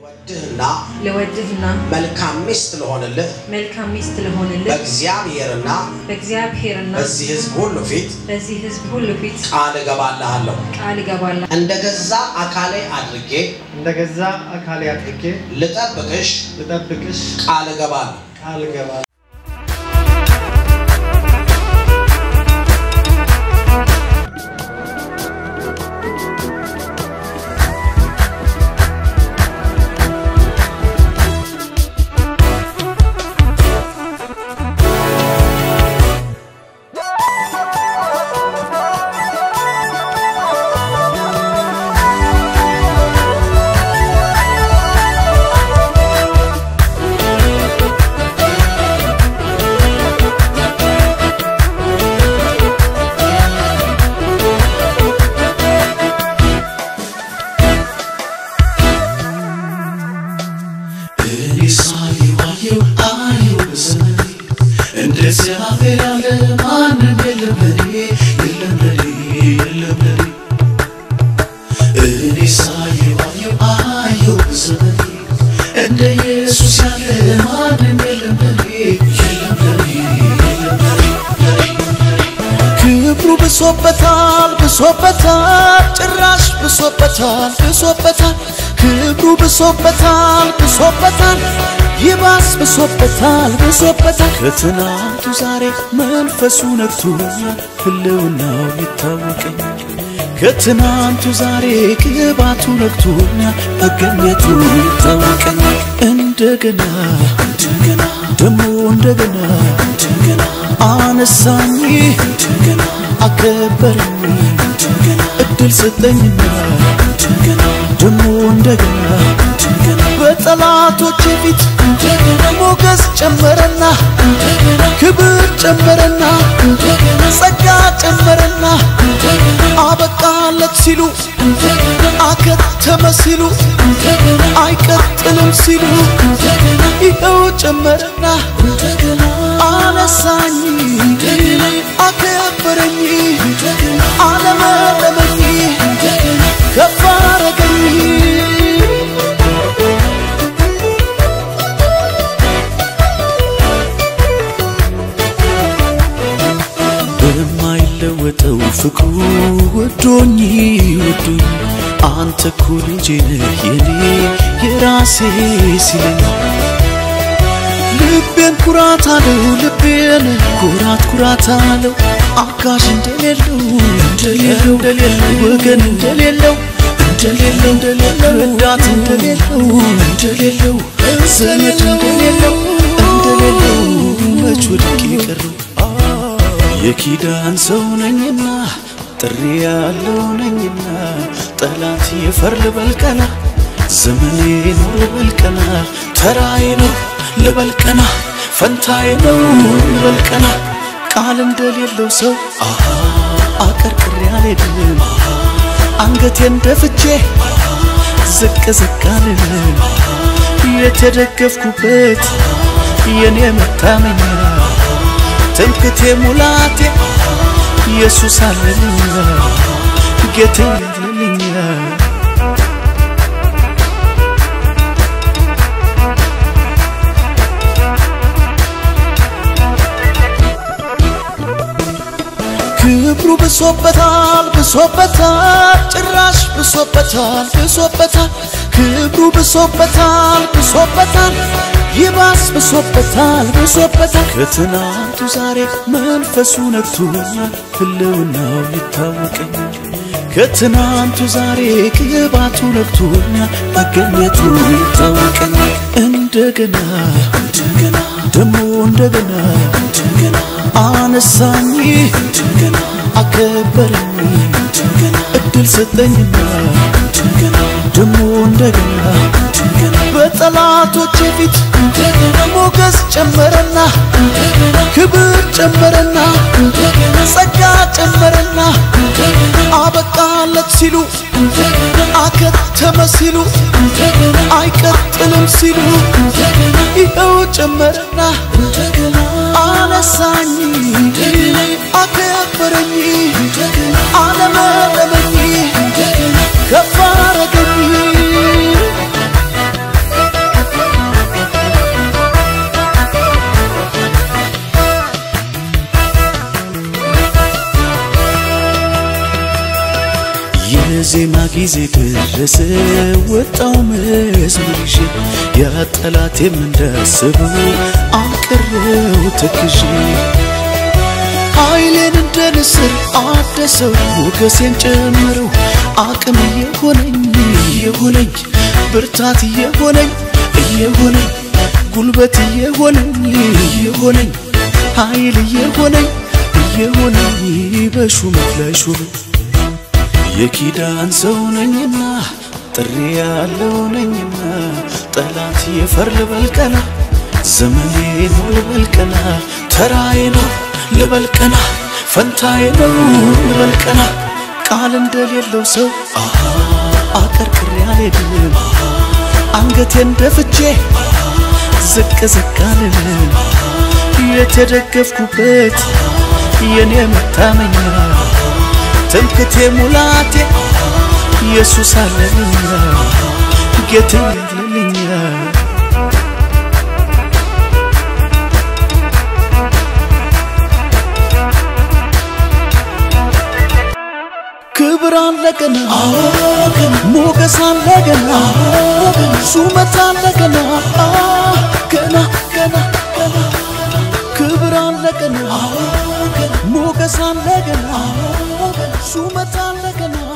ወድህና ለወድህና መልካም ሚስት ለሆንልህ መልካም ሚስት ለሆንልህ በእግዚአብሔርና በእግዚአብሔርና በዚህ ሕዝብ ሁሉ ፊት በዚህ ሕዝብ ሁሉ ፊት ቃል እገባልሃለሁ። ቃል እገባለሁ። እንደ ገዛ አካሌ አድርጌ እንደ ገዛ አካሌ አድርጌ ልጠብቅሽ ልጠብቅሽ ቃል እገባለሁ። ቃል እገባለሁ። እኔ ሳየዋየው አየው በዘመኔ እንደ እግዚአብሔር ያለ ማንም የለም ለኔ የለም ለኔ የለም ለኔ እኔ ሳየዋየው አየው በዘመኔ እንደ ኢየሱስ ያለ ማንም የለም ለኔ የለም ለኔ የለም ለኔ ክብሩ ብሶበታል ብሶበታል ጭራሽ ብሶበታል ብሶበታል ክብሩ ብሶበታል ብሶበታል ይባስ ብሶበታል ብሶበታል ከትናንቱ ዛሬ መንፈሱ ነክቶኛል ህልውናው ይታወቀኛል ከትናንቱ ዛሬ ቅባቱ ነክቶኛል መገኘቱ ይታወቀኛል እንደገና እንደገና ደሞ እንደገና እንደገና አነሳኝ እንደገና አከበረኝ እንደገና እድል ሰጠኝና እንደገና ደሞ እንደገና እንደገና በጠላቶቼ ፊት እንደገና ሞገስ ጨመረና እንደገና ክብር ጨመረና እንደገና ጸጋ ጨመረና እንደገና አበቃለት ሲሉ እንደገና አከተመ ሲሉ እንደገና አይቀጥልም ሲሉ እንደገና ይኸው ጨመረና እንደገና አነሳኝ እንደገና አከበረኝ እንደገና አለመለመኝ እንደገና ከፍ አረገኝ በማይለወጠው ፍቅሩ ወዶኝ ወዶኝ አንተ እኮ ልጄ ነህ የኔ የራሴ ሲለኝ ልቤን ኩራት አለው ልቤን ኩራት ኩራት አለው አጋዥ እንደሌለው እንደሌለው እንደሌለው ወገን እንደሌለው እንደሌለው እንደሌለው ረዳት እንደሌለው እንደሌለው ዘመድ እንደሌለው እንደሌለው መች ወድቄ ቀረው የኪዳን ሰው ነኝና ጥሪ ያለው ነኝና ጠላት የፈር ልበልቀና ዘመኔ ነው ልበልቀና ተራዬ ነው ልበልቀና ፈንታዬ ነው ልበልቀና ቃል እንደሌለው ሰው አሃ አቀርቅሬ አልሄድም አንገቴን ደፍቼ ዝቅ ዝቅ አልልም የተደገፍኩበት የኔ መታመኛ ትምክቴ ሙላቴ ኢየሱስ አለልኛ ጌቴ አለልኛ ክብሩ ብሶበታል ብሶበታል ጭራሽ ብሶበታል ብሶበታል ክብሩ ብሶበታል ብሶበታል ይባስ ብሶበታል ብሶበታል ከትናንቱ ዛሬ መንፈሱ ነክቶኛል ህልውናው ይታወቀኛል ከትናንቱ ዛሬ ቅባቱ ነክቶኛል መገኘቱ ይታወቀኛል እንደገና እንደገና ደሞ እንደገና እንደገና አነሳኝ እንደገና አከበረኝ እንደገና እድል ሰጠኝና እንደገና ደሞ እንደገና እንደገና በጠላቶቼ ፊት እንደገና ሞገስ ጨመረና እንደገና ክብር ጨመረና እንደገና ጸጋ ጨመረና እንደገና አበቃለት ሲሉ እንደገና አከተመ ሲሉ እንደገና አይቀጥልም ሲሉ እንደገና ይኸው ጨመረና እንደገና አነሳኝ እንደገና አከበረኝ እንደገና አለመለመኝ እንደገና ከፍ አረገኝ የዜማ ጊዜ ደረሰ ወጣው መዝሙር ይዤ ያ ጠላቴም እንዳስበው አቀረው ተክዤ ኃይሌን እንደ ንስር አደሰው ሞገሴን ጨምረው አቅም እየሆነኝ እየሆነኝ ብርታት እየሆነኝ እየሆነኝ ጉልበት እየሆነኝ እየሆነኝ ኃይል እየሆነኝ እየሆነኝ በሹመት ላይ ሹመት የኪዳን ሰው ነኝና ጥሪ ያለው ነኝና ጠላት የፈር ልበልቀና ዘመኔ ነው ልበልቀና ተራዬ ነው ልበልቀና ፈንታዬ ነው ልበልቀና ቃል እንደሌለው ሰው አሃ አቀርቅሬ አልሄድም አንገቴን ደፍቼ ዝቅ ዝቅ አልልም የተደገፍኩበት የኔ መታመኛ ትምክቴ ሙላቴ ኢየሱስ አለልኛ ጌታ አለልኛ ክብር አለ ገና ሞገስ አለ ገና ሹመት አለ ገና ገና ገና ገና ክብር አለ ገና ሞገስ አለ ገና ሹመት አለ ገና